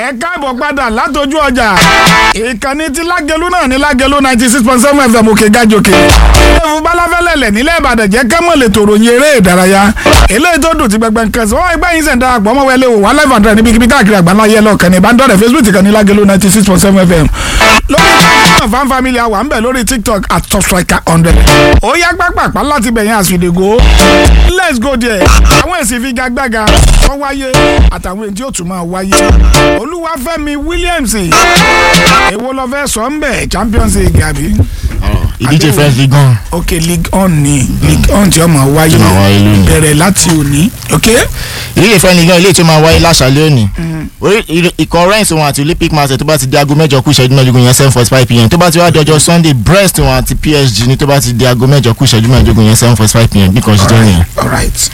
ẹ káàbọ̀ padà látọjú ọjà ìkànnì tí lágẹlú náà ní lágẹlú ninety six point seven fm òkè gàjòkè ẹ̀fún balafẹ́lẹ́lẹ̀ nílẹ̀ ìbàdàn jẹ́ kẹ́mọ̀ lè tòrò yin eré ìdárayá eléyìí tó dùn ti gbẹgbẹ nǹkan sí wọ́n ẹgbẹ́ yín sẹ̀ ń darapọ̀ ọmọ wẹlé wò wá live and direct níbikíbi káàkiri àgbáńlá yẹ lọ́ọ̀kan ní ìbánidọ́rẹ̀ facebook kan ní lágẹlú ninety six point seven fm lórí ìkànnì fan family àwa ń bẹ̀ lórí tiktok at top striker hundred ó yá pápápá láti bẹ̀yẹn àsìdègò let's go there àwọn èsì figagbága tó wáyé àtàwọn èdè yóò tún máa wáyé olúwàfẹ́mi williams èwo lọ fẹ́ sọ ń bẹ̀ champions league àbí ìdíje french league gan ok league on ni league on tí ó máa wáyé Tí ó máa wáyé lónìí. bẹ̀rẹ̀ láti òní ok ìdíje french league gan ilé tí ó máa wáyé láṣàlẹ̀ òní orí ìr- ikọ̀ Rennes wọn àti olympic marseille tó bá ti di aago mẹ́jọ kú ìṣẹ́jú mẹ́ẹ̀ẹ́dógún yẹn seven forty five pm tó bá ti wá di ọjọ́ sunday brest wọn àti psg ní tó bá ti di aago mẹ́jọ kú ìṣẹ́jú mẹ́ẹ̀ẹ́dógún yẹn seven forty five pm bí kan ṣe jẹ́ nìyẹn. alright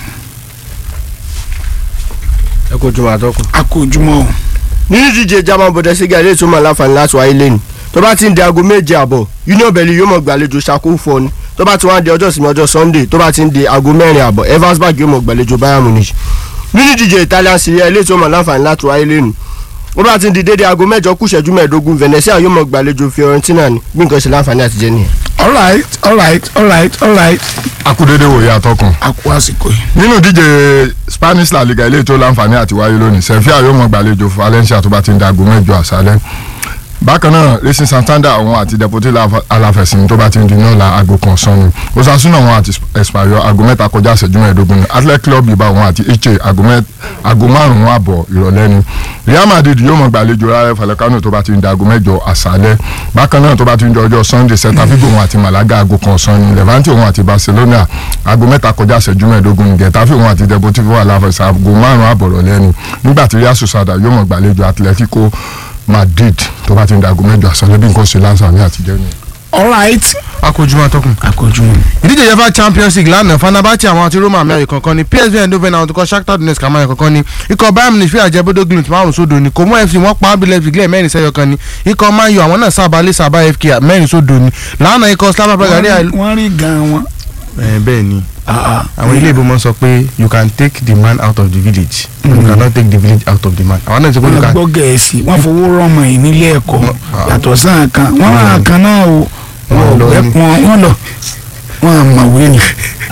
ẹ kó jùmọ̀ àtọkùn. a kò jùmọ̀ o nínú ìdíje german bundesliga ilé ìtumọ̀ láǹfààní láti wáyé lẹ́nu tó bá ti ń di aago méje àbọ̀ union berlin yóò mọ̀ gbàlejò ṣakó fọ́ọ̀nù tó bá ti wá di ọjọ́ ìsinmi ọjọ́ sunday tó bá ti ń di aago mẹ́rin àbọ̀ eversberg yóò mọ̀ gbàlejò bayern munich nínú ìdíje italian serie A ilé ìtumọ̀ láǹfààní láti wáyé lẹ́nu ó bá ti ń di dédé aago mẹ́jọ kù ìṣẹ́jú mẹ́ẹ̀ẹ́dógún venezia yóò mọ̀ gbàlejò fiorentina ní bí nǹkan ṣe láǹfààní àtijẹ́ nìyẹn. alright alright alright alright akúdédé wòye àtọkùn a kú àsìkò yìí nínú ìdíje spanish la liga eléyìí tó láǹfààní àti wáyé lónìí sevilla yóò mọ gbàlejò valencia tó bá ti ń da aago mẹ́jọ àṣálẹ́ bákan náà racing santander àwọn àti deportivo aláfẹsìn tó bá ti ń di náà la aago kan sọnù osasuna àwọn àti espanyol aago mẹ́ta kọjá ìṣẹ́jú mẹ́ẹ̀ẹ́dógún ni athletic club bilbao àwọn àti iche aago mẹ́- aago márùn-ún àbọ̀ ìrọ̀lẹ́ ni real madrid yóò mọ gbàlejò rayo vallecano tó bá ti ń da aago mẹ́jọ àṣálẹ́ bákan náà tó bá ti ń di ọjọ́ sunday celta vigo wọn àti malaga aago kan sọnù levante wọn àti barcelona aago mẹ́ta kọjá ìṣẹ́jú mẹ́ẹ̀ẹ́dógún ni getafe wọn àti deportivo aláfẹsìn aago márùn-ún àbọ̀ ìrọ̀lẹ́ ni nígbà tí real sociedad yóò mọ gbàlejò atletico madrid tó bá ti ń da aago mẹ́jọ àṣálẹ́ bí nǹkan ṣe láǹfààní àtijọ́ ni. alright akójúmọ́ àtọkùn. a kò jùmọ̀ ìdíje uefa champions league lánàá fanabati àwọn àti roma mẹ́rin kankan ni psv eindhoven àwọn tó kọ́ shakhtar donetsk àmọ́ kankan ni ikọ̀ bayern munich fìyà jẹ bodo glimt márùn sódò ni kòmó fc wọ́n pa abilẹ̀ fìgílẹ̀ mẹ́rin sẹ́yọ kan ni ikọ̀ man u àwọn náà sábà lé sábà fk mẹ́rin sódò ni lánàá ikọ̀ slava praga rí àìlú. wọ́n rí gan wọn bẹ́ẹ̀ ni àwọn ilé ìbomọ sọ pé you can take the man out of the village you cannot take the village out of the man àwọn náà ti kó you wọ́n can gbọ́ gẹ̀ẹ́sì wọ́n fowó rọ́mọ yìí nílé ẹ̀kọ́ Ah. yàtọ̀ sáà kan wọ́n rà kan náà o Wọ́n lọ wọ́n ní. wọ́n- wọ́n lọ wọ́n àmọ̀wé ni.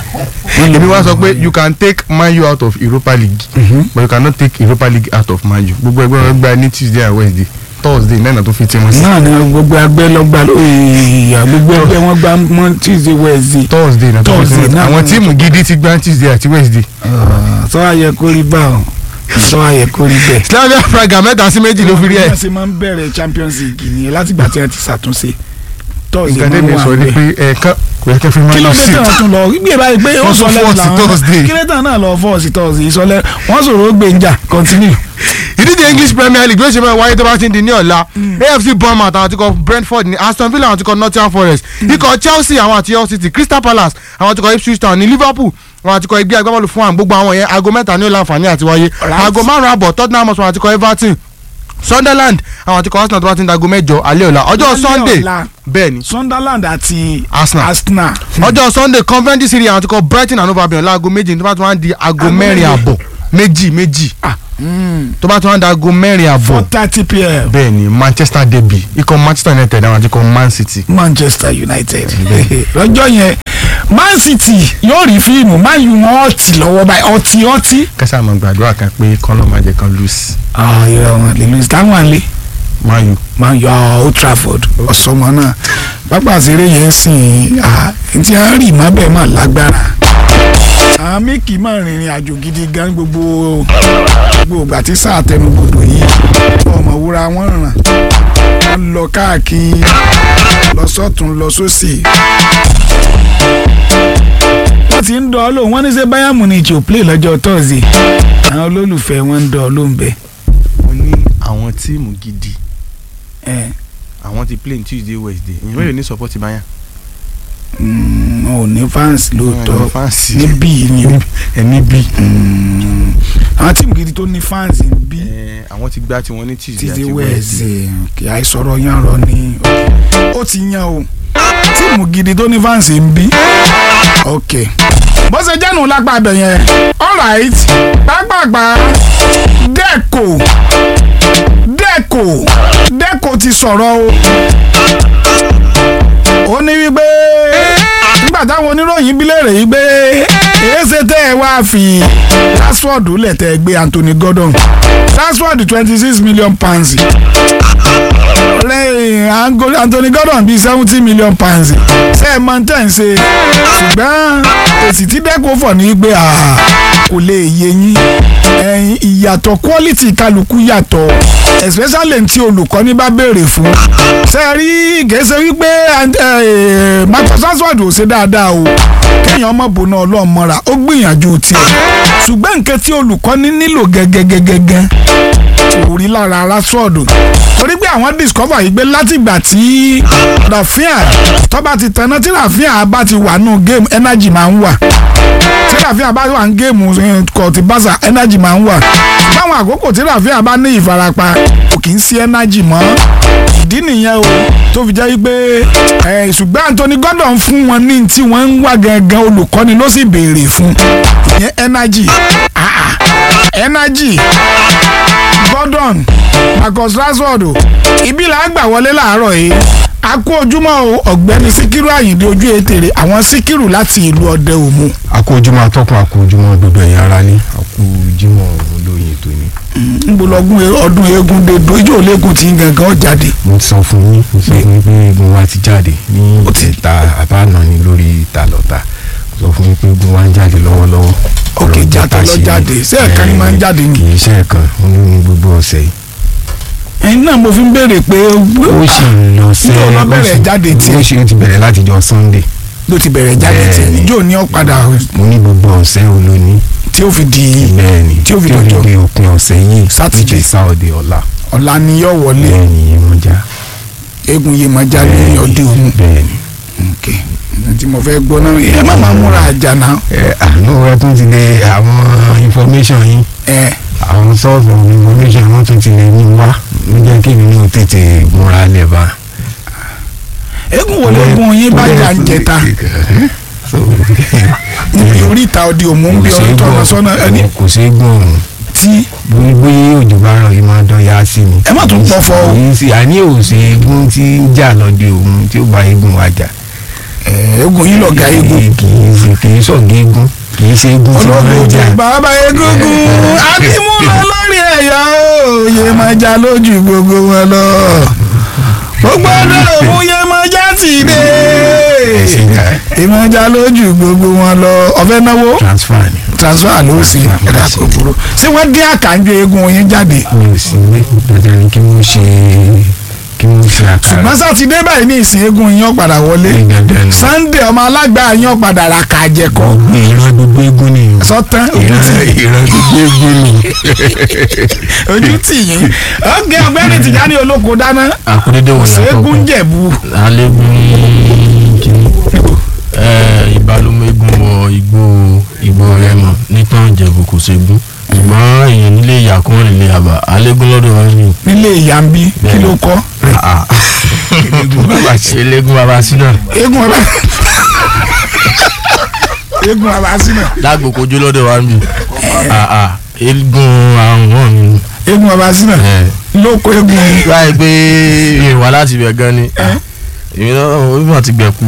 èmi wá sọ pé you can take man u out of europa league but you cannot take europa league out of man u gbogbo ẹgbẹ́ wọn gba ní tuesday and wednesday thursday náà tó fi tí wọn sí náà ni gbogbo agbẹ́ lọ́gbà ìyá gbogbo ẹgbẹ́ wọn gba mọ́ tuesday wednesday. thursday náà tó fi tí Thursday wọn sí náà àwọn ni- tíìmù gidi ti gba tuesday àti wednesday. sọ ayẹ kó rí bá ọ sọ ayẹ kó rí bẹ́ẹ̀. slavia praga mẹ́ta sí méjì ló fi rí bí ẹ̀. wọ́n ṣe máa ń bẹ̀rẹ̀ champions league nìyẹn látìgbà tí wọ́n ti ṣàtúnṣe tọ́sí nǹkan máa ń tẹ́mi wà sọ ni bẹ́ẹ̀. pé ẹ̀ẹ̀kan kò yẹ kẹ́ fi máa kí ló lọ dé sí. tí wọ́n tún lọ gbé báyìí pé ó Wọ́n sọ tún lẹ́nu fọ́ọ̀sì làwọn Thursday. kí ló tàn náà lọ fọ́ọ̀sì tọ́sí ìsọlẹ̀ wọ́n sọ̀rọ̀ ó gbẹ̀ǹjà continue. ìdíje english premier league yóò ṣe máa wáyé tó bá ti ń di ní ọ̀la afc bournemouth àwọn àtikọ̀ brentford ní aston villa àwọn àtikọ̀ nottingham forest ikọ̀ chelsea àwọn àti hull city crystal palace àwọn àtikọ̀ ipswich town ní liverpool àwọn àtikọ̀ ẹgbẹ́ agbábọ́ọ̀lù fún àwọn gbogbo àwọn yẹn aago mẹ́ta ní ó láǹfààní àti wáyé Alright. aago márùn-ún àbọ̀ tottenham hotspur àwọn àtikọ̀ everton sunderland àwọn àtikọ̀ arsenal tó bá ti ń di aago mẹ́jọ alẹ́ ọ̀la ọjọ́ Lálẹ́ sunday ọ̀la. bẹ́ẹ̀ ni sunderland àti Arsenal. arsenal. ọjọ́ sunday convent city àwọn àtikọ̀ brighton and hove albion láago méjì tó bá ti wá ń di aago Aago mẹ́rin méje. àbọ̀ méjì méjì tó bá ti wá ń di aago mẹ́rin àbọ̀ four thirty pm bẹ́ẹ̀ ni manchester derby ikọ̀ manchester united àwọn àti ikọ̀ man city. manchester united lọ́jọ́ yẹn man city yóò rí fíìmù man u wọn ọtí lọ́wọ́ báyìí ọtí ọtí. kẹsà àmọ́ gbàdúrà kan pé kọ́nà máa jẹ́ kan lose ìrọ̀ wọn lè lóyún táwọn lé man u. man u ah, old trafford ọ̀sọ́mọ náà pápá àṣírí yẹn sìn ah, tí a rí má bẹ́ẹ̀ má lágbára. àwọn méjì máa rìnrìn àjò gidi gan gbogbo gbogbo ìgbà tí sáà tẹnubodò yìí ọmọ wúrà wọn ràn wọn lọ káàkiri lọ sọ́tún lọ sósì. wọ́n ti ń dọ̀ ọ́ lóhùn wọ́n ní ṣe bayern munich ò play lọ́jọ́ thursday àwọn olólùfẹ́ wọn ń dọ̀ ọ́ lóhùn bẹ́ẹ̀. mo ní àwọn tíìmù gidi ẹ̀ àwọn ti play ní tuesday wednesday ìyẹn mélòó ní support bayan. mm, wọn ò ní fans lóòótọ́ fáǹsì níbí ni o. ẹni bí. Mm, àwọn tíìmù gidi tó ní fans ń bí àwọn ti gbá tiwọn ní tuesday títí àti wednesday. wẹ́ẹ̀sì kì í sọ̀rọ̀ yan rọ ni ó ti yan o tíìmù gidi tó ní fans ń bí. ok bó ṣe jẹ́nu lápá abẹ yẹn alright pápápá dẹ́kò deco deco ti sọ̀rọ̀ o ó ní wípé nígbà táwọn oníròyìn bí léèrè yìí pé èéṣe tẹ́ ẹ wá fi Rashford lẹ̀ tẹ́ ẹ gbé Anthony Gordon Rashford twenty six million pounds lẹ́yìn Ango- Anthony Gordon bíi seventy million pounds ṣe é mọ tẹ́ ń ṣe ṣùgbọ́n èsì tí dẹ́kun fọ̀ ní pé ah, kò lè yé yín ẹ̀yin ìyàtọ̀ quality kálukú yàtọ̀ especially tí olùkọ́ni bá béèrè fún ṣe é rí gẹ̀ẹ́sẹ̀ wípé eh, Marcus Rashford ò ṣe dáadáa o kéèyàn ọmọ bòóná ọlọ́run mọ́ra ó gbìyànjú tiẹ̀ ṣùgbọ́n nǹkan tí olùkọ́ni nílò gẹ́gẹ́gẹ́gẹ́ kò rí lára Rashford torí pé àwọn discover yìí pé látìgbà tí Rafinha tó bá ti tanná tí Rafinha bá ti wà nù game energy máa ń wà tí Rafinha bá wà ní game kò ti bàṣà energy máa ń wà báwọn àkókò tí Rafinha bá ní ìfarapa kò kì í sí energy mọ́ ìdí nìyẹn o tó fi jẹ́ wípé ẹ̀ ṣùgbọ́n Anthony Gordon fún wọn ní tí wọ́n ń wá gangan olùkọ́ni ló sì béèrè fún ìyẹn energy ah ah energy Gordon Marcus Rashford o ibi là á gbà wọlé láàárọ̀ yìí a kú ojúmọ́ o ọ̀gbẹ́ni Síkírù Àyìndé ojú ètèrè àwọn Síkírù láti ìlú Ọdẹ Òmu akójúmọ́ atọ́kùn akójúmọ́ gbogbo ẹ̀yà ara ní akójúmọ́ olóyin ètò ni. ń bọ̀ lọ́gùn ọdún eégún dé dojú òlékún tí ń gangan ó jáde mo ti sọ fún yín mo sọ fún yín pé egun wa ti jáde ní Ó ti- ìta àbáàná ni lórí ìta lọ́ta mo sọ fún yín pé egun wa ń jáde lọ́wọ́lọ́wọ́. Ok, Ọ̀rọ̀ jata lọ jata ṣe jáde. ni. Ṣé ẹ̀ẹ̀kan ni máa ń jáde ni? kì í ṣe ẹ̀ẹ̀kan ó ní ní gbogbo ọ̀sẹ̀ yìí. ẹ̀yin náà mo fi ń béèrè pé ó sì ń lọ sẹ́ Níjọ́ lọ bẹ̀rẹ̀ ó sì- jáde tiẹ̀. ó sì ó ti bẹ̀rẹ̀ láti jọ Sunday ló ti bẹ̀rẹ̀ jáde tí Bẹ́ẹ̀ni. níjó ní ọ̀padà mo ní gbogbo ọ̀sẹ̀ olóní tí ó fi di bẹ́ẹ̀ni Tí ó fi dọjọ́. di òpin ọ̀sẹ̀ yìí Saturday. which is Saturday ọ̀la ọ̀la ni yóò wọlé bẹ́ẹ̀ni yẹn mo já eégún yìí máa jáde ní Ọdẹ Òmu bẹ́ẹ̀ni. ok tí mo fẹ́ gbọ́ náà ẹ má máa múra àjà náà ẹ àánú ẹ tún ti lè àwọn information yín ẹ àwọn source of information wọn tún ti lè ní wá ló jẹ́ kí mi náà tètè múra lẹ̀ bá. eégún wo lẹ́gùn yín bá jà ń jẹta níbi oríta Ọdẹ Òmu ń bí ọdún tọ́nà sọ́nà ẹni kò sí gbọ́n ọ̀hún tí bóyá òjò bá rọ̀ yìí máa dán ya sí mi. Ẹ má tún pọ̀fọ̀ o. kì í sí àní òsè eégún tí ń jà lọ́dẹ òun tí ó bá eégún wa jà. eégún yín lọ̀gá eégún kì í sí kì í sọ̀gá eégún kì í ṣe eégún tí wọ́n olóògùn máa ń ojú jà. bàbá egungun àti mú lọ lórí ẹ̀yà òye máa já lójú gbogbo wọn lọ gbogbo ọdún òun yẹ máa já sí dé Ẹ̀sìn jà ìmọ̀já lójú gbogbo wọn lọ ọ̀fẹ́ náwó transfer ni. transfer ló sì Transfer, ẹ̀dá transfer. kòkòrò ṣé wọ́n dín àkànjọ eégún yín jáde mi ò sí ilé dandan ni kí wọ́n ṣe kí wọ́n ṣe àkàrà ṣùgbọ́n sátidé báyìí ní ìsìn eégún yín ó padà wọlé ní dandan ni sunday ọmọ alágbá yín ó padà ra kàjẹkọ ìran gbogbo eégún ni o. sọtán ojú ìran tì ìran gbogbo eégún ni. ojú tì yín ọgẹ ọ̀gbẹ́ni Tìjání olóko dáná àkúrédé wò ní ṣẹ́gun àkọ́kọ́ jẹ̀bú alẹ́gùn kìíní ìbálòmẹ́gùn wọ igbó igbó rẹmọ nítorí ìjẹ̀bù kò ṣẹ́gun ṣùgbọ́n èèyàn nílé ìyá kan nílé àbá alẹ́gùn lọ́dọ̀ wọn ni. nílé ìyá ń bí kí ló kọ́ eléégún bàbá sínú eégún ọba eégún ọba sínú lágbo kojú lọ́dọ̀ wa ni eégún àwọn wọn ni. eégún ọba sínú ló kó eégún yín. báyìí pé ìwà láti bẹ̀ gan ni èmi náà ó bí wọn ti gbẹ̀kú.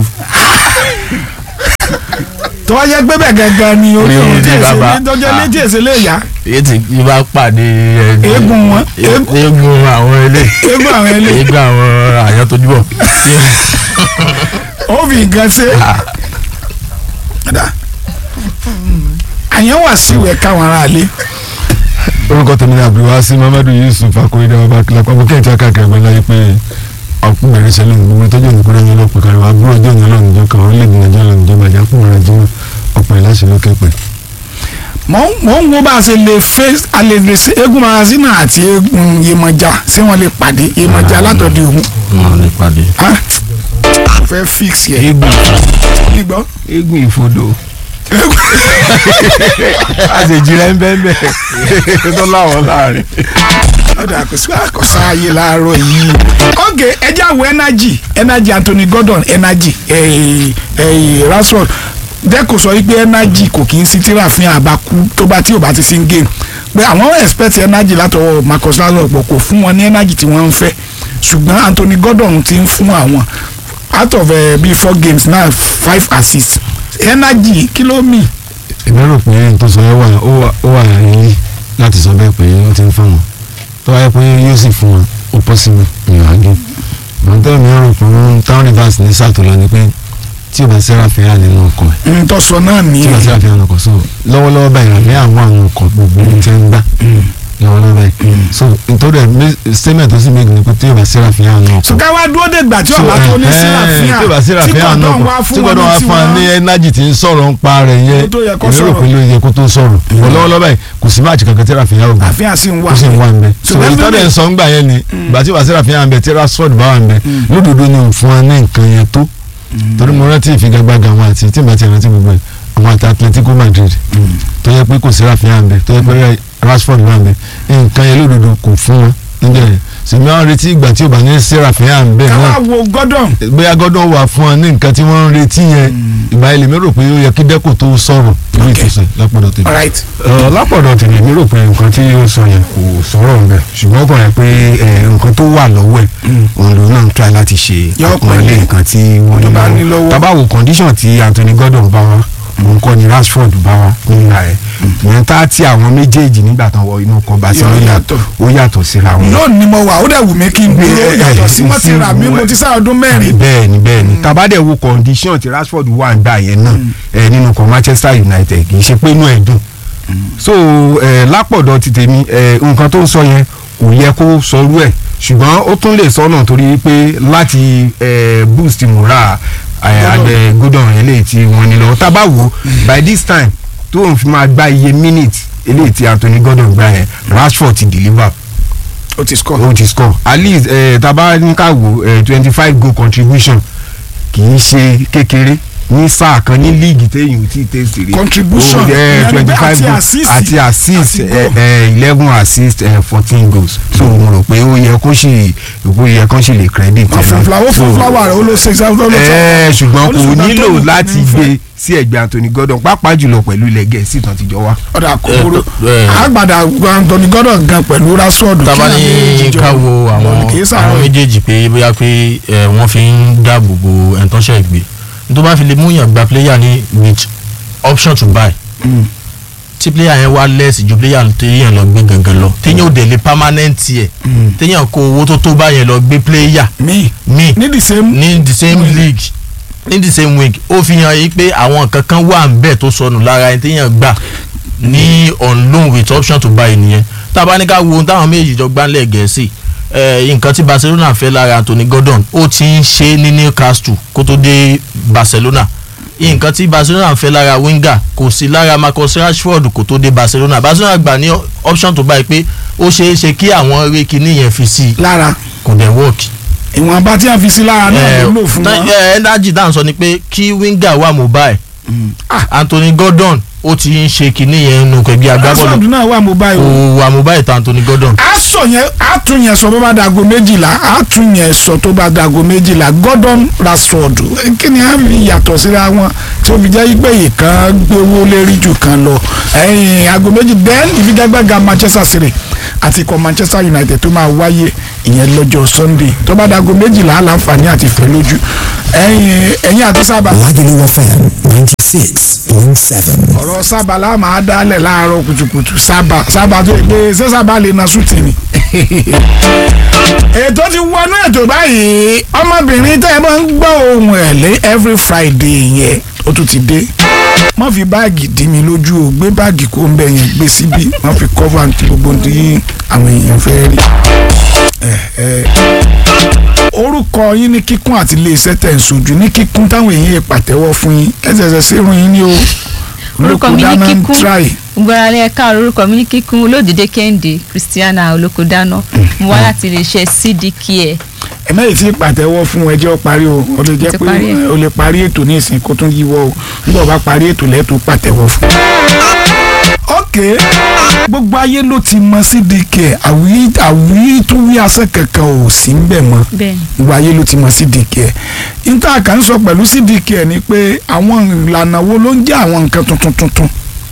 tó wá jẹ́ pé bẹ́ẹ̀ gangan ni orí Orí ohun tí orí èsè bàbá. lé tọ́jọ́ létí èsè lè yá èyí tí yìí bá pàdé ẹni Eégún wọn. Eégún- eégún àwọn ilé eégún àwọn ilé eégún àwọn àyàn tó jùbọ ó fi nǹkan ṣe. Dà. àyàn wà sí ìwẹ̀ káwọn ará ilé orúkọ tèmi ni abdulwasi mamadu yusuf akóyedè ọba kìlápá mo kẹ́hìn tí a káàkiri ẹgbẹ́ láyé pé ọkùnrin rẹ̀ ṣẹlẹ̀ gbogbo tọ́jú ìdúgbò rẹ̀ yẹn lọ́pọ̀ kárí wa búrọ̀ ọjọ́ ìyẹn lọ́nà ìjọ kan orílẹ̀-èdè nàìjíríà lọ́nà ìjọba ìjà fún ọ̀rọ̀ ajé ọ̀pọ̀ ìláṣẹ ló kẹ́pẹ́. mò ń mò ń wo bá a ṣe lè fẹ́ a lè lè ṣe eégún marasina àti eégún Yemọja ṣé wọ́n lè pàdé Yemọja látọ̀dẹ̀ òun wọn lè pàdé. Ah, mo fẹ́ fix yẹ eégún nígbọ́ eégún ìfodò àṣejì rẹ̀ ń bẹ́ẹ̀ bẹ́ẹ̀ tó láwọn láàrin. ọ̀dà kò sí àkọsá ayé láàárọ̀ yìí. ok ẹjẹ́ àwọ̀ energy energy Anthony Gordon energy eh, eh, Rashford dẹ́kun sọ wípé energy kò kì í sí tí Rafinha bá kú tó bá tí ò bá ti sí ń game pé àwọn expect energy látọwọ́ Marcus Rashford pọ̀ kò fún wọn ní energy tí wọ́n ń fẹ́ ṣùgbọ́n Anthony Gordon ti ń fún àwọn out of uh, bíi four games now five assists energy kí ló mì. èmi rò pé n tó sọ yẹn wà ó wà ó wà yín láti sọ bẹ́ẹ̀ pé ó ti ń fún wọn tó wáyé pé yóò sì fún wọn ó possible ìyàn àgé mọ̀tẹ́ mi rò pé town rivers ní sàtò lọ ni pé tí o bá sẹ́ra fẹ́ra nínú ọkọ̀ ẹ̀ n tó sọ náà tí o bá nìyẹn sẹ́ra fẹ́ra nínú ọkọ̀ so lọ́wọ́lọ́wọ́ báyìí àlẹ́ àwọn àwọn ọkọ̀ gbogbo ní tẹ́ ń gbà lọ́wọ́lọ́wọ́ báyìí so nítorí ẹ̀ statement tó sì méjì ni pé tí o bá sẹ́ra fẹ́ra nínú ọkọ̀ ṣùgbọ́n wá dúró dé ìgbà tí ọba tó ní sílàfíà tí o bá sẹ́ra tí fẹ́ra nínú Gordon wá ọkọ̀ tí fún wọn gbọ́dọ̀ wá ní fún wa ní tiwọn energy tí ń sọ̀rọ̀ ń pa rẹ̀ yẹn Ó tó yẹ kó èmi rò sọ̀rọ̀. pé ló yẹ kó tó sọ̀rọ̀ ìwọ lọ́wọ́lọ́wọ́ báyìí kò sí máàcì kankan tí Rafinha ò gbà àfihàn sí ń wá ó sì ń wá ń bẹ so Ṣùgbọ́n ìtọ́jú bẹ́ẹ̀- ẹ̀ ń sọ ń gbà yẹn ni ìgbà tí wàá Rafinha ń bẹ tí Rashford bá wà ń bẹ lódodo ni òun fún wa ní nǹkan yẹn tó torí mo rántí ìfigagbága àwọn àti tí màá ti rántí gbogbo ẹ̀ àwọn àti Atletico Madrid tó yẹ pé kò sí Rafinha ń bẹ tó yẹ pé Rashford wà ń bẹ nǹkan yẹn lódodo kò fún wọn níjẹ́ yẹn sèmi àwọn retí ìgbà tí ò bá ní sí Rafinha ń bẹ káwá náà wo Gordon bóyá gọ́dọ̀ wà fún ọ ní nǹkan tí wọ́n ń retí yẹn ìgbà ilé mi rò pé ó yẹ kí dẹ́kun tó sọ̀rọ̀ lórí ìtòsẹ̀ lápọ̀dọ̀ tèmi. alright Ẹ, lápọ̀dọ̀ tèmi mi rò pé nǹkan tí ó sọ yẹn kò sọ̀rọ̀ ń bẹ̀ ṣùgbọ́n kò yẹ pé ẹ, nǹkan tó wà lọ́wọ́ ẹ̀ òun ló náà ń try láti ṣe Yọ àpọ́nlé pẹ̀lẹ́. nǹkan tí wọ́n Tó bá ní lọ́wọ́. tabawo condition tí Anthony Gordon bá wá òun kọ́ ni Rashford bá wá nígbà ẹ̀ ìyẹn tá tí àwọn méjèèjì nígbà tán wọ inú kan Barcelona yàtọ̀. ó yàtọ̀ síra wọn náà ni mo wà ó dẹ̀ wù mí kí n dúró Eh, yàtọ̀ sí eh, wọ́n ti rà mí sí, mo ti sá ọdún mẹ́rin bẹ́ẹ̀ ni bẹ́ẹ̀ ni tabadẹ wo condition ti Rashford wà nígbà yẹn náà ẹ nínú kan Manchester United kì í ṣe pé inú ẹ̀ dùn so ẹ lápọ̀dọ̀ ti tèmi ẹ nǹkan tó ń sọ yẹn kò yẹ kó sọrú ẹ̀ ṣùgbọ́n ó tún lè sọ́nà torí pé láti ẹ boost moral ẹ adẹ Gordon eléyìí tí wọ́n ní lọ tábà wò by this time tó ń fi máa gba iye minute eléyìí tí Anthony Gordon gbà yẹn Rashford ti deliver ó ti score ó ti score at least eh, taba ní ká wò twenty five goal contribution kì í ṣe kékeré ní sáà kan ní líìgì téèyàn ò tí ì tẹ̀sí rí Contribution, ìyẹn ni pé twenty five àti goals assist, àti assist àti goal. eleven assist fourteen goals so mo rò pé ó yẹ kó sì ó yẹ kó sì lè credit wọ́n fún fúláwọ́ fún So, fúláwọ́ rẹ̀ ó ló ṣe ṣáà ló ẹ ṣùgbọ́n kò Olùṣùgbọ́n nílò tó ní láti ní gbé sí ẹ̀gbẹ́ Anthony Gordon pàápàá jùlọ pẹ̀lú ilẹ̀ Gẹ̀ẹ́sì tán ti jọ wá. ọ̀dà kòkòrò Eh, eh. àgbàdà Anthony Gordon gan pẹ̀lú Rashford tábà kí ní àwọn méjèèjì jọ ká wo àwọn kì í àwọn sàárọ̀ méjèèjì pé bóyá pé ẹ, wọ́n fi ń dáàbò bo ẹ̀ńtọ́ṣẹ́ ìgbé tó bá fi lè múyàn gba player ní with option to buy tí player yẹn wá lẹ́sì ju player téèyàn lọ gbé gangan lọ téèyàn ò dẹ̀ lè permanent yẹ téèyàn kó owó tó tó báyẹn lọ gbé player mi míì ní the same ní the same league ní the same week ó fi hàn yí pé àwọn nǹkan kan wà ń bẹ̀ tó sọnù lára ẹni téèyàn gbà ní on loan with option to buy nìyẹn tá a bá ní ká wo ohun táwọn méjì jọ gbánlẹ̀ gẹ̀ẹ́sì eh, nǹkan tí Barcelona fẹ́ lára Anthony Gordon ó ti ń ṣe ní Newcastle kó tó dé Barcelona nǹkan tí Barcelona fẹ́ lára winger kò sí lára Marcus Rashford kó tó dé Barcelona Barcelona gbà ní option to buy pé ó ṣeé ṣe kí àwọn eré kinní yẹn fi sí i lára kò dẹ̀ work ìwọ̀n bá tí a fi sí lára náà ló lò fún wọn. ẹndájì dáhùn sọ ni pé kí winger wà mobile Ah. Anthony Gordon ó ti ń ṣe kinní yẹn nù kẹgbẹ́ Rashford agbábọ́ọ̀lù náà wà mobile kò o. wà mobile tó Anthony Gordon. a sọ yẹn a tún yẹn sọ tó bá dago méjìlá a tún yẹn sọ tó bá dago méjìlá Gordon Rashford kí ni a fi yàtọ̀ síra wọn tí ó fi jẹ́ pé ìkan gbowó lérí jù kan lọ ẹ̀yìn aago méjì then ìfigagbága Manchester City àti ikọ̀ Manchester United tó máa wáyé ìyẹn lọ́jọ́ Sunday tó bá dago méjìlá àlàǹfààní àti fẹ́ lójú ẹ̀yìn ẹ̀yìn àti sábà Lagelu FM 96.7. ọ̀rọ̀ sábà la máa dálẹ̀ láàárọ̀ kùtùkùtù sábà sábà tó gbé ṣé sábà lè na sùtì ni. ètò ti wọnú ètò báyìí ọmọbìnrin tẹ́ ẹ máa ń gbọ́ ohùn ẹ̀ lé every Friday yẹn ó tún ti dé má fi báàgì dí mi lójú o gbé báàgì kó ń bẹ yẹn gbé síbí má fi cover ní gbogbo ohun tí àwọn èèyàn fẹ́ rí. ẹ ẹ orúkọ yín ní kíkún àti iléeṣẹ́ tẹ̀ ń sojú ní kíkún táwọn èèyàn pàtẹ́wọ́ fún yín ẹsẹ̀ẹsẹ̀ sírun yín ní o orúkọ mi ní Olókùdáná ń kíkún try. gbọ́dọ̀ ẹ̀ka orúkọ mi ní kíkún olódìdé kẹ́hìndé christiana olókodáná mo wá láti iléeṣẹ́ cdk ẹ̀ ẹ mẹ́rin tí pàtẹ́wọ́ fún ẹjọ́ parí o ó lè jẹ́ Ti pé parí ẹ̀. o lè parí ètò ní ìsìn kó tún yíwọ́ o nígbà bá parí ètò lẹ́tọ̀ pàtẹ́wọ́ fún. ok gbogbo ayé ló ti mọ cdk àwí àwí tó wí asẹ́ kankan ò sí ń bẹ̀ mọ́ bẹ́ẹ̀ ni gbogbo ayé ló ti mọ cdk níta kà ń sọ pẹ̀lú cdk ni pé àwọn ìlànà wo ló ń jẹ́ àwọn nǹkan tuntun tuntun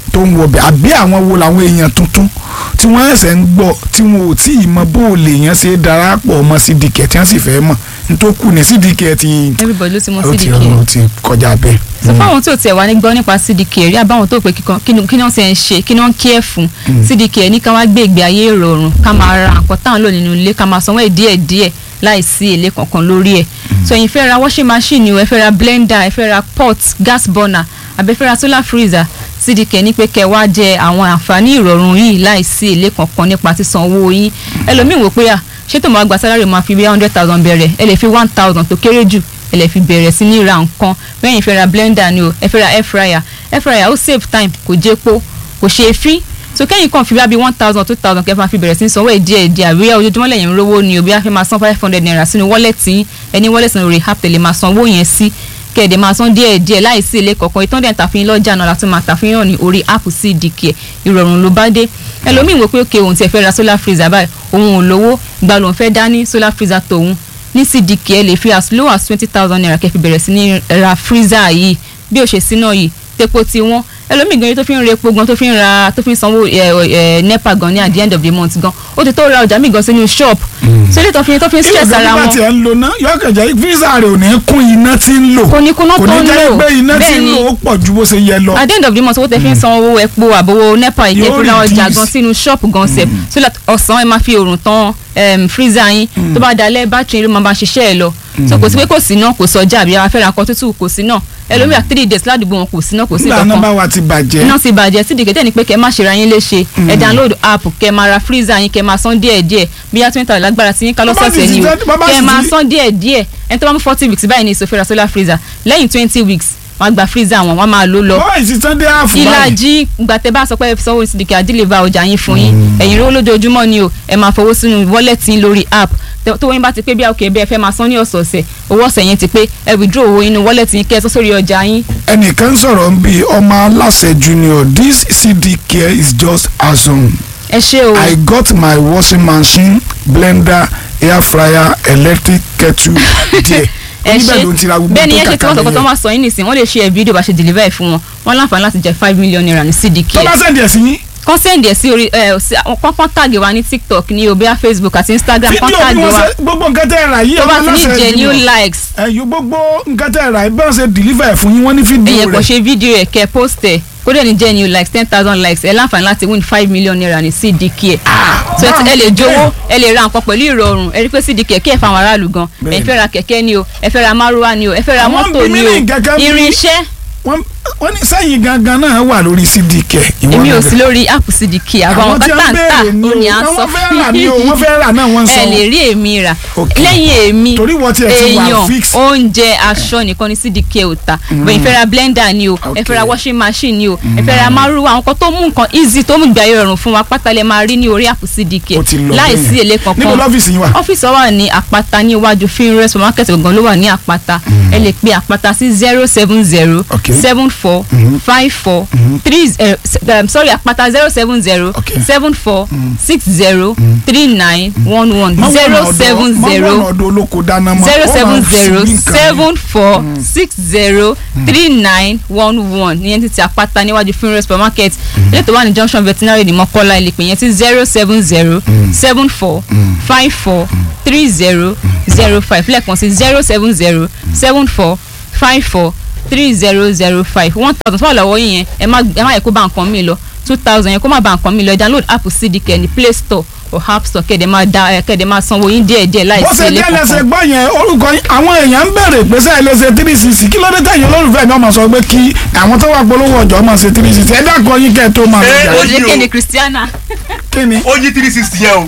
tó ń wọbẹ̀ àbí àwọn wo làwọn èèyàn tuntun tí wọ́n ẹ̀sẹ̀ ń gbọ́ tí wọn ò tí ì mọ bó o lè yàn ṣe darapọ̀ mọ́ sídìkẹ̀ tí wọ́n sì fẹ́ mọ̀ nítòkù ní sídìkẹ̀ ti everybody ló ti mọ ó ti cdk ó ti kọjá bẹ́ẹ̀. so fáwọn tí ò tiẹ̀ wá ní gbọ́ nípa cdk rí àbáwọn tó pé kíkan kí ni kí ni wọ́n ti ń ṣe kí ni wọ́n ń kí ẹ̀ fún cdk ní ká wá gbé ìgbé ayé ìrọ̀rùn ká máa ra nǹkan táwọn lò nínú ilé ká máa sanwó ẹ̀ díẹ̀ díẹ̀ láì sí èlé kankan lórí ẹ̀ so ẹ̀yin fẹ́ ra washing machine o ẹ fẹ́ ra blender ẹ fẹ́ ra pot gas burner àbẹ fẹ́ ra solar freezer cdk ní pé kẹ́ wá jẹ àwọn àǹfààní ìrọ̀rùn yìí láì sí èlé kankan nípa sísan owó yín ẹlòmíì wò pé à ṣé tó máa gba sálárì máa fi bí hundred thousand bẹ̀rẹ̀ ẹ lè fi one thousand tó kéré jù ẹ lè fi bẹ̀rẹ̀ sí ní ra nǹkan bẹ́ẹ̀ fẹ́ ra blender ni o ẹ fẹ́ ra air fryer air fryer ó save time kò jẹ́ epo kò ṣe é fín so kẹ́yìn kan fi bí one thousand two thousand kẹfà fi bẹ̀rẹ̀ sí ní sanwó ẹ̀ díẹ̀ díẹ̀ àbí ojoojúmọ́ lẹ́yìn rówó ni òbí àfi máa san five hundred naira sínú wọ́lẹ̀tì yín ẹni wọ́lẹ̀tì lórí app tẹ̀lé máa sanwó yẹn sí kẹ̀dẹ̀ máa san díẹ̀ díẹ̀ láì sí ilé kọ̀ọ̀kan ìtàn dẹ̀ tàfihàn lọ́jà náà láti máa tàfihàn ní orí app CDK ìrọ̀rùn ló bá dé ẹlòmíì wò pé òkè òun tiẹ̀ fẹ́ ra solar freezer báyìí òun ò lówó gba lòun fẹ́ dání solar freezer tòun ní CDK ẹ lè fi as low as twenty thousand naira kẹ́ fi bẹ̀rẹ̀ sí ní ra freezer yìí bí ó ṣe sí náà yìí tepo ti wọ́n ẹlòmíì gan tó fi ń ra epo gan tó fi ń ra tó fi ń sanwó ẹ ẹ nepa gan ní at the end of the month gan ó ti tó ra ọjà míì gan sínú shop so ilé tó fi tó fi ń stress ara ìgbà wọn tí ẹ ń lo ná yọkẹjẹ visa rẹ ò ní kún iná tí ń lò Kò ní kún iná kò tó ní ń jẹ́ lò. pé iná tí Bẹ́ẹ̀ ń ni. lò ó pọ̀ ju bó ṣe yẹ lọ. at the end of the month owó tẹ fi ń san owó epo àbówó nepa ìjẹ́ Yóò fi ra ọjà reduce. gan sínú shop gan sẹ̀ so that ọ̀sán ẹ máa fi òrùn tán em, freezer yín tó bá dalẹ̀ bátìrì ló máa bá ṣiṣẹ́ ẹ lọ so kò sí pé kò sí náà kò sọjà àbí afẹ́ra nǹkan tútù kò sí náà ẹlòmíà three days ládùúgbò wọn kò sí náà kò sí nígbà náà kankan bá wa ti bàjẹ́ iná ti bàjẹ́ tí dìgẹ́tẹ̀ ni pé kẹ́ má ṣe ra yín léṣe ẹ download app kẹ́ máa ra freezer yín kẹ́ máa san díẹ̀ díẹ̀ bí yá twenty lágbára tí yín ká Bàbá lọ́sọ̀ọ̀sẹ̀ sì ni ti o tẹ́- bàbá sì kẹ́ máa ti- san díẹ̀ díẹ̀ ẹni tó bá mú forty weeks báyìí ní ìsòfin ra solar freezer lẹ́yìn twenty weeks wọ́n á gba freezer wọn wọ́n á máa lò lọ bọ́ọ̀ ìsìtàn dé àfù báyìí ìlàjì gbàtẹ́ bá sọ pé sanwó sídìkì àdìlẹ́bà ọjà yín fún yín ẹ̀yin rówó lójoojúmọ́ ni o ẹ máa fowó sínú wọ́lẹ̀tì yín lórí app Tẹ- tó wọ́n bá ti pé bí àkókè bẹ́ẹ̀ fẹ́ máa san ní ọ̀sọ̀ọ̀sẹ̀ owó ọ̀sẹ̀ yẹn ti pé ẹ withdraw owó inú wọ́lẹ̀tì yín kẹ́ ẹ sọ sórí ọjà yín ẹnìkan sọ̀rọ̀ ń bi ọmọ aláṣẹ junior this cd care is just awesome ẹ ṣé o i got my washing machine blender air fryer electric kettle there ẹ oníbẹ̀ ṣe ló ń tira gbogbo bẹ́ẹ̀ ni ẹ tó ṣe tí kàkà wọ́n sọ pé tó lẹ́yìn máa sọ yín nìsín wọ́n lè ṣe ẹ̀ fídíò bá ṣe deliver ẹ̀ fún wọn wọ́n láǹfààní láti jẹ five million naira ní cdk tó bá sẹ́ndì ẹ̀ sí yín kán sẹ́ndì ẹ̀ sí orí ẹ̀ sí àwọn kọ́kọ́ tàgé wa ní tiktok ní obia facebook àti instagram kán fídíò bí tàgé wọ́n wa ṣe gbogbo nǹkan tẹ́ ẹ rà yìí tó bá ọmọ ti ní aláṣẹ genuine junior likes ẹ̀yìn gbogbo nǹkan tẹ́ ẹ rà yìí bẹ́ẹ̀ ṣe deliver ẹ̀ fún yín wọ́n ní ẹ̀yẹ fídíò kò rẹ̀ ṣe fídíò ẹ̀ kẹ́ post ẹ̀ kó dẹ̀ ní genuine likes ten thousand likes ẹ̀ láǹfààní láti win five million naira ní cdk ẹ̀ so ẹ ti- ẹ lè jowó ẹ lè ra nǹkan pẹ̀lú ìrọ̀rùn ẹ rí pé cdk kí ẹ̀ fáwọn aráàlú gan ẹ fẹ́ ra kẹ̀kẹ́ ni o ẹ fẹ́ ra márúwá ni o ẹ fẹ́ ra Àwọn mọ́tò bí ni mi o ní kẹ̀kẹ́ bí- irinṣẹ́ wọ́n wọ́n ní sẹ́yìn gangan náà wà lórí cd care ìwọ èmi ò náà sí lórí app cdk àbáwọn àwọn tí wọ́n kátàǹtà béèrè ni ó ní o à ń sọ wọ́n fẹ́ rà ni o wọ́n fẹ́ rà náà wọ́n ń ẹ sọ lè rí èmi rà Ok. lẹ́yìn èmi Torí wọ́n tiẹ̀ ti wà èèyàn fix. oúnjẹ aṣọ nìkan ní cdk ò ta bẹ́ẹ̀ fẹ́ ra blender ni o ẹ fẹ́ ra Ok. washing machine ni o ẹ fẹ́ ra márùwá àwọn kan tó mú nǹkan easy tó mú ìgbà ayé rọrùn fún wa pátá lẹ máa rí ní orí app cdk Ó ti lọ láì bẹ́ẹ̀ sí yẹn. èlé níbo kankan lọ́fíìsì yín wà ọ́fíìsì wa wà ní àpáta ní iwájú finre supermarket gangan ló wà ní àpáta ẹ lè pe àpáta sí zero seven zero Ok. seven four five four three zero um, sorry àpáta zero seven zero Ok. seven four six zero three nine one one Má wọ̀nà zero ọ̀dọ̀- seven má wọ̀nà zero ọ̀dọ̀ olóko dáná mọ́ zero ó seven máa zero fi nǹkan seven four six zero three nine one one ìyẹn ti ti àpáta níwájú finre supermarket ilé tó wà ní junction veterinary ní mọ́kọ́lá ilé pè yẹn ti zero seven zero seven four five four three zero zero five lẹ́ẹ̀kan sí zero seven zero seven four five four three zero zero five one thousand tó wà lọ́wọ́ yín yẹn ẹ má ẹ má yẹ kó bá nǹkan mi lọ two thousand yẹn kó má bá nǹkan mi lọ ẹ download app cdk ní play store or app store kẹ́ẹ̀dẹ̀ máa da ẹ kẹ́ẹ̀dẹ̀ máa sanwó yín díẹ̀díẹ̀ láì bó sí ṣe ilé jẹ́ lẹ́sẹ̀ kankan. gbọ́ yẹn orúkọ yín àwọn èèyàn ń bèrè pé sẹ́yìn lè ṣe three sixty kí ló dé tẹ̀yìn olólùfẹ́ mi ọmọ sọ pé kí àwọn tó wà polówó ọjọ́ máa ṣe three sixty ẹ dákọ̀ yín kẹ́ ẹ tó máa lọ Eh, jà ó ó yí lè o. kéde christiana. kí ni ó yí three sixty yẹn o.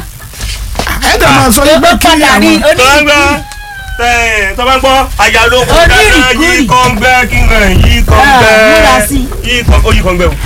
ẹ dẹ̀ máa sọ pé kí àwọn tọ́gbà tọ́gbà gbọ́ àyàló kò dáná Onírìkúrì. yí kan bẹ́ẹ̀ kí n kàn yí kan múra bẹ́ẹ̀ sí. yí kan ó yí kan bẹ́ẹ̀ o.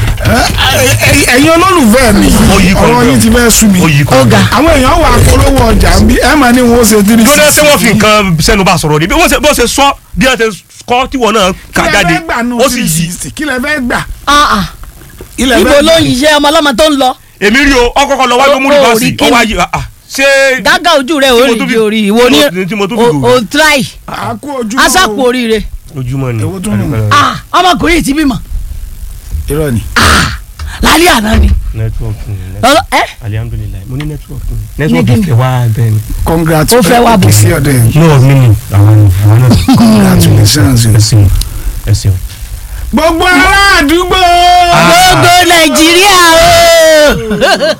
ẹ- ẹ̀yin olólùfẹ́ mi Ó yí kan ọ̀rọ̀ bẹ́ẹ̀. yín ti fẹ́ sú mi ó yí kan bẹ́ẹ̀. àwọn èèyàn wà polówó ọjà ń bí ẹ máa ní wọn ó ṣe three lónà sixty ṣé wọ́n fi nǹkan sẹ́nu bá sọ̀rọ̀ ni bí wọ́n ṣe bó ṣe sọ bí wọ́n ṣe kọ́ tí wọ́n náà kà kí lẹ jáde fẹ́ gbà nù ó sì three yí. sixty kí lẹ fẹ́ gbà Ah, ah. ilẹ̀ ibo fẹ́ ló gbà. ń yíṣẹ́ ọmọ ọlọ́mọ tó ń lọ èmi rí o ọkọ̀ọ̀kọ̀ lọ wájú Ó- múlùú ó bá rí sí kíni? ó wáyé ah, ah, ṣé gágá ojú rẹ ò Tí mo rí tún di fi- orí tí ìwọ mo- ní tí mo tún fi o gògó. o try àkó ojú asápò oríire ojúmọ́ ni Èwo tún nù? Ah, ọmọkùnrin yìí ti bímọ irọ́ ni lálẹ́ àná ni. network ni Ọlọ- ẹ alihamdulilayi mo ní network ni Ní network kíni? ìfẹ́ wa bẹ́ẹ̀ ni. congratulations Ó fẹ́ wá bò. sí ọ̀dẹ̀ yìí. no mi ni àwọn ni àwọn náà. congratulations. ẹ ṣeun ẹ ṣeun. gbogbo ará àdúgbò. gbogbo nàìjíríà o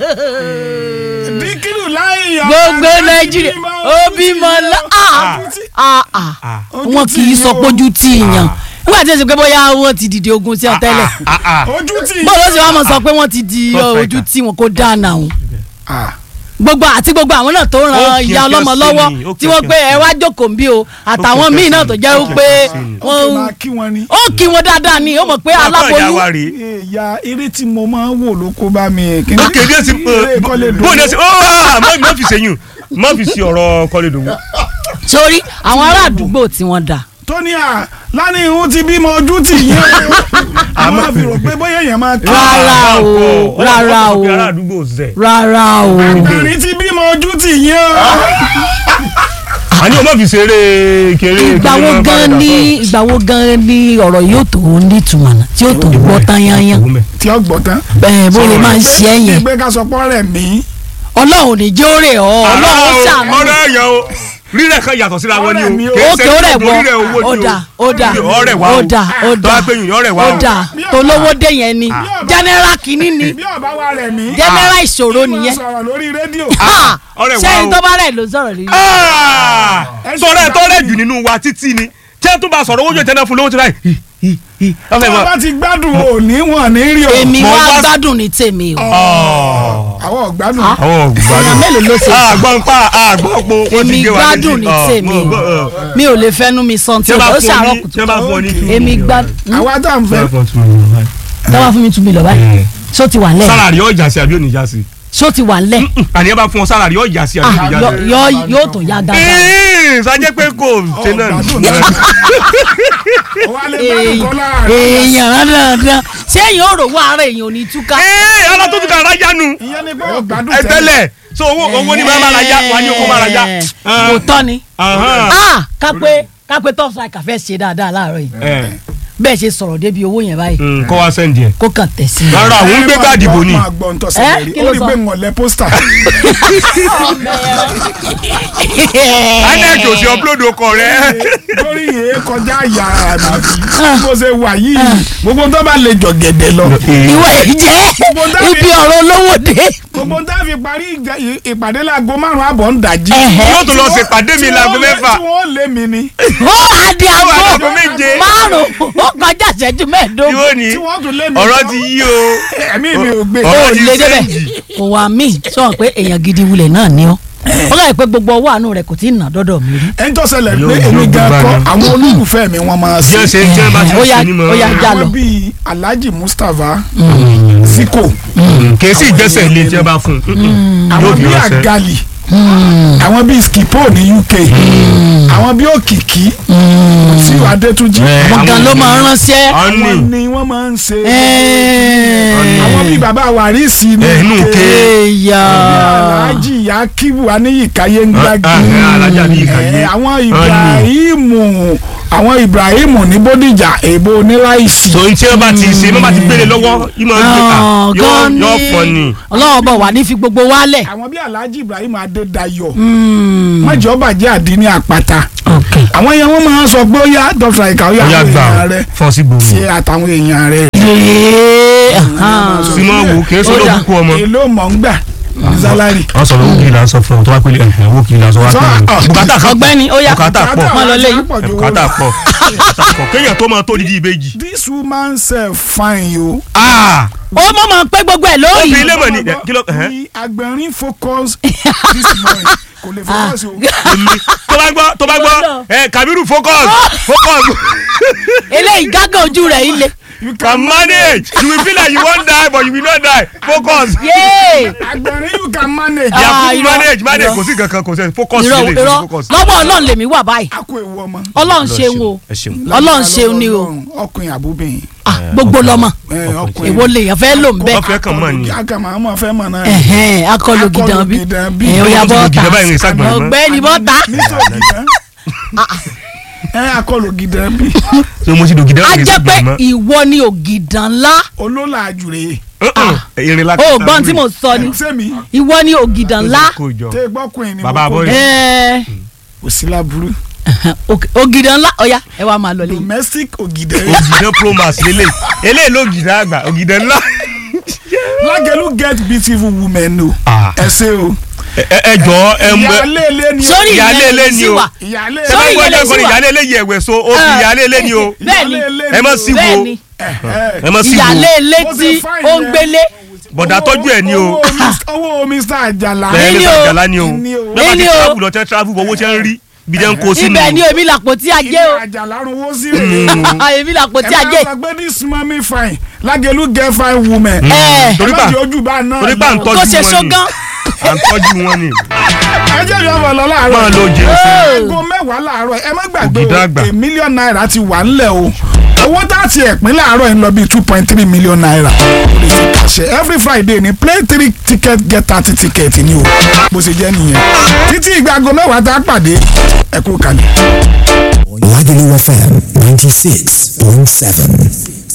díkìlù láì yọ. gbogbo nàìjíríà ó bímọ lọ ah, ah, ah. wọn kì í sọ pójú tí ìyàn nígbà tí èsì pé bóyá wọn ti dìde ogun sí ọ tẹ́lẹ̀ ojú tí. bọ́ọ̀lù ó sì wá mọ̀ sọ pé wọ́n ti di First ojú tí wọn kò dáná o Ah. gbogbo àti gbogbo àwọn náà tó Ó ran kì í ìyá kí ọlọ́mọ ọ sí lọ́wọ́ ni, ó kì tí í wọ́n kí ọ pé sí ẹ ni. wá jókòó ń bí o àtàwọn Ó kì í míì kí ọ náà sí tó ni, jẹ́ ó kì í pé kí ọ sí ni. ó kì wọ́n máa kí wọn ni. ó kí wọn dáadáa ni ó mọ̀ pé ọkọ ìyá wa aláboyún rèé. ìyá eré tí mo máa ń wò ló kó bá mi. kí ni- ok bí ẹ ti eré kọ́lé dùn. bó ni ẹ ti ó má má fi ṣèyún má fi ṣe ọ̀rọ̀ kọ́lé dùn. sórí àwọn ará àdúgbò tí wọ́n dà tóní à lánàá ìhun ti bímọ ojú tì yín o. àwọn fi rò pé bóyá èèyàn máa kí. Rárá o, rárá o. ará àdúgbò zẹ̀. rárá o obìnrin ti bímọ ojú tì yín o. àní o má fi ṣeré kéré. ìgbà wo gan ni ìgbà wo gan ni ọ̀rọ̀ yóò tó nítumọ̀ náà tí yóò tó gbọ́ tán yányán tí ó gbọ́ tán. bẹ́ẹ̀ bó lè máa ń ṣe é yẹn ìgbé ká sọ pọ́ rẹ̀ mí. ọlọ́run ní jẹ́ ó rè ọ́ ọlọ́run ó ṣàánú ọ̀rẹ́ ẹ̀yàn o rírẹ̀ kan yàtọ̀ síra wọn Ọ̀rẹ́ mi ni o. o. Kìí òkè ṣe ó rẹ̀ gbogbo wọ́ rírẹ̀ owó ni o. ó dà ó dà ọ̀rẹ́ wa o. ó dà ó tó dà bá pé yìnyín ọ̀rẹ́ wa ó o. dà tó lówó dé yẹn ni general kìíní ni bí ọba wa rẹ̀ mí. general ìṣòro mo nìyẹn sọ̀rọ̀ lórí rédíò. Ah, ọ̀rẹ́ wa sẹ́yìn o. tó bá rẹ̀ ló sọ̀rọ̀ rí Ah! sọ̀rọ̀ ẹ̀ tọ́rẹ̀ jù nínú wa títí ni tí ẹ tún bá sọ̀rọ̀ owó jẹ́ tẹ́lẹ̀ fún lówó tí láì. tó bá ti gbádùn òní wọn ní rí o. èmi Mo wá wá- gbádùn ní tèmi o àwọn ọ̀gbádùn. àwọn èèyàn mélòó ló ṣe àgbọn pa àgbọn po wọ́n ti èmi gé wa gbádùn ní tèmi o mi ò lè fẹ́nu mi sọ tí tí o wọ́n bá ó fún ṣàárọ̀ ọ ní tí wọ́n bá fún ọ ní two èmi million. gbádùn àwa tá à ń fẹ́. tọ́wọ́ fún mi tún mi lọ báyìí ṣó ti wà lẹ̀ sálàrí ọjà sí àbí òní já sí. ṣó ti wà lẹ̀ àní ẹ bá fún ọ sálàrí ọjà sí àbí Ah, òní já yọ- sí. yọ- yóò tó yá dáadáa Ee, sajẹ́ pé kò ṣe náà ọ̀gbádùn ni. náà. wà á lè gbádùn kọ́ lára rẹ̀. èèyàn dandan ṣé èèyàn ò rò wá ara èèyàn ò ní túká Ee, ọlọ́ tó ti kà rájá nu. ìyẹn ni pé ọ̀gbádùn ẹ tẹ́lẹ̀ so owó owó ni máa máa rajà wà ní owó máa rajà. kò tọ́ ni Ahán. Ah, kápẹ́ kápẹ́ top striker fẹ́ ṣe dáadáa láàárọ̀ yìí Ẹ, bẹ́ẹ̀ ṣe sọ̀rọ̀ débi owó yẹn báyìí mm, kọ́ wa sẹ́ndì ẹ̀. kó kàn tẹ̀ sí i. rárá òun gbé káàdì bò ní. máa gbọ́ ń tọ́sẹ̀ Eh, lórí kí ó ló rí sọ? pé ń wọlé pósítà. anẹ́ẹ̀tì òsì upload ọkọ rẹ̀. lórí yìí kọjá yàrá mi bó ṣe wà yìí gbogbo tó bá lè jọ gẹ̀dẹ̀ lọ. ìwọ ìjẹ́ ibi ọ̀rọ̀ olówó dé. gbogbo tá a fi parí ìjà- ì- ìpàdé láago márùn-ún àbọ̀ ń dàjí. Ẹ̀hẹ́. yóò tún lọ ṣèpàdé mi láago mẹ́fà. tí wọ́n lé mi ni. ó àdì Ó wà àgbo láago méje. márùn-ún ó kọjá ìṣẹ́jú mẹ́ẹ̀ẹ́dógún. yóò ní tí wọ́n tún lé mi. ọ̀rọ̀ ti yí o. ẹ̀mí mi ò gbé. ó ọ̀rọ̀ ti lé débẹ̀ sẹ́ǹdì. kò wá mí sọ pé èèyàn gidi wulẹ̀ náà ni ọ́ ó láyé pé gbogbo ọwọ́ àánú rẹ̀ kò tí ì nà dọ́dọ̀ mi rí. ẹni tó ṣẹlẹ̀ Yóò- pé yóò èmi gan gbé kọ́ bá àwọn olólùfẹ́ mi wọ́n máa jẹ́ ṣe. ṣe jẹ́ bá ti Ó yá- ṣe ni mo. ó yá já lọ. àwọn bíi Alhaji Mustapha Ziko kì í sì gbẹ́sẹ̀ ilé tí wọ́n bá fún un. àwọn Yóò fi bíi ránṣẹ́. Agali àwọn bíi Skipo ní UK àwọn bíi Òkìkí sí Adétúnjì àwọn gan ló máa ń ránṣẹ́. àwọn Ọ́nì. ni wọ́n máa ń ṣe Ẹ̀ẹ́. àwọn bíi bàbá Wàrísì ní Ẹ̀, inú UK ke. Ẹ̀yà. Alhaji Yakibu Aníyìkáyé ń gbági Ah, ah, Alhaji Aníyìkáyé. Ẹ̀, àwọn Ibrahimu àwọn Ibrahimu ní Bódìjà èbó oníláìsì so n tí wọ́n bá ti ṣe wọ́n bá ti gbélé lọ́wọ́ ìmọ̀ ìgbéka Ah, gan ni. yóò fọ́ ni. ọlọ́wọ́ bọ̀ wá ní fi gbogbo wálẹ̀. àwọn bíi Alhaji Ibrahim Adédayọ̀ Mm. mọ̀jọ́ bàjẹ́ àdínní àpáta ok àwọn yẹn wọ́n máa ń sọ pé ó yá dr ika ó yá ó yá àwọn gbà èèyàn rẹ fọ́ sí gbòòrò. ṣe àtàwọn èèyàn rẹ. Yéé, ahan. simon wò kì í sọ Ó dà. lókùn kú ọmọ. èló mọ̀ ń gbà ní sálárì. wọ́n sọ lówó kí n là ń sọ fún ọ tó wá pélé ẹ̀hìn owó kí n là ń sọ wá Sọ, pélé. ah, bùkátà kan ọ̀gbẹ́ni ó yá bùkátà pọ̀ Má lọ léyìn. bùkátà pọ̀ bùkátà pọ̀ kéèyàn tó máa tó dídí ìbejì. this woman sef fine yo. Ah! ó mọ̀ mọ̀ pé gbogbo ẹ̀ lórí. Obìnrin lè mọ̀ ní kí ló ẹ̀hẹ́n. ní agbẹ̀rin focus this morning kò lè focus o. èmi tó bá gbọ́ tó bá gbọ́ ẹ Kabiru focus focus eléyìí gágàn ojú rẹ̀ ilé. you can manage you will feel like you wan die but you will not die focus. yéé agbẹ̀rin you can manage. Ah, yakubu irọ́, manage manage irọ́. kò sí kankan kò sí focus irọ́ sílẹ̀ kò sí irọ́ focus. lọ́wọ́ ọlọ́run lèmi wà báyìí a kó ewu ọmọ. ọlọ́run ṣeun o ẹ ṣeun. ọlọ́run ṣeun ni o ọkùnrin àbúbìnrin. Ah, gbogbo lọ́mọ ẹ, ọkùnrin. èwo lèèyàn fẹ́ lò ń bẹ́ wọ́n fẹ́ kàn mọ́ ni. akama àmọ́ fẹ́ mọ̀ náà. ẹ̀hẹ́n akọlù gidan bí Akọlù bí. ẹ̀ ó yá Wọ́n ti lo bọ́ta gidan báyìí ní ìsàgbọ̀n mọ́. ọ̀gbẹ́ni bọ́ta nítorí gidan. ẹ akọlù gidan bí. ṣé mo ti dògidẹ́ a ògidẹ́ jẹ́ pé gbọ̀n mọ́. ìwọ ni ògìdàn ńlá olólà àjùrè irin láti o gbọ́n tí mo sọ ni sẹ́mi ìwọ ni ògìdàn ńlá tẹ gbọ́kùnrin ni Bàbá mo kó boy. Ẹ, kò sí láburú òg- ògìdàn ńlá ọ̀ya ẹ wá máa lọ lẹ́yìn. domestic ògìdẹ ògìdán promax lélẹ̀ eléyìí ló gìdán àgbà ògìdán ńlá. lágẹ̀lú get beautiful women o Ah. ẹ ṣe o ẹ ẹ jọ ẹ mọ ìyáálé ilé ni o sórí ìyáálé ìyẹn ilé lè ni sí o. wa ìyáálé ẹ bá Sórí gbọ́ ìyẹn lè ẹgbẹ́ sí wa. ìyáálé ilé yẹ ẹ̀wẹ̀ so ó fi Ah. ìyáálé ilé ni o bẹ́ẹ̀ni ẹ mọ̀ sí wo bẹ́ẹ̀ni ẹ mọ̀ sí wo ìyálé ilé Bó ṣe tí fine ó ń yẹn. gbélé bọ̀dà tọ́jú ẹ̀ ni o owó Mr- owó mr ajala bẹ́ẹ̀ Ní ní ni o. àjàlá ni o Ní o. bẹ́ẹ̀ bá Ní ti ni o. travel lọ tẹ́ travel owó tẹ́ ń rí bí jẹ́ ń kó sínú ibẹ̀ ni èmi làpò tí a ilé jẹ́ o ajala runwó sí rèé èmi làpò ẹ tí a máa jẹ́ sọ pé this mummy fine lágẹ̀lú get fine woman ẹ torí ẹ má bá jẹ́ ojú bá náà torí bá ń lọ. tó tọ́jú ṣe wọn ni ṣógán à ń tọ́jú wọn ni ẹ jẹ́ ìyá ọmọ lọ láàárọ̀ máa lo jẹun aago mẹ́wàá láàárọ̀ ẹ má gbàgbé Ògìdá o àgbà. a million naira ti wà ńlẹ̀ o owó tá a ti ẹ̀pín láàárọ̀ yìí ń lọ bíi two point three million naira lórí ti kàṣẹ every friday ni play three ticket get thirty ticket ni o bó ṣe jẹ́ nìyẹn títí ìgbà aago mẹ́wàá tá a pàdé ẹ kú kalẹ̀. Lagelu FM 96.7.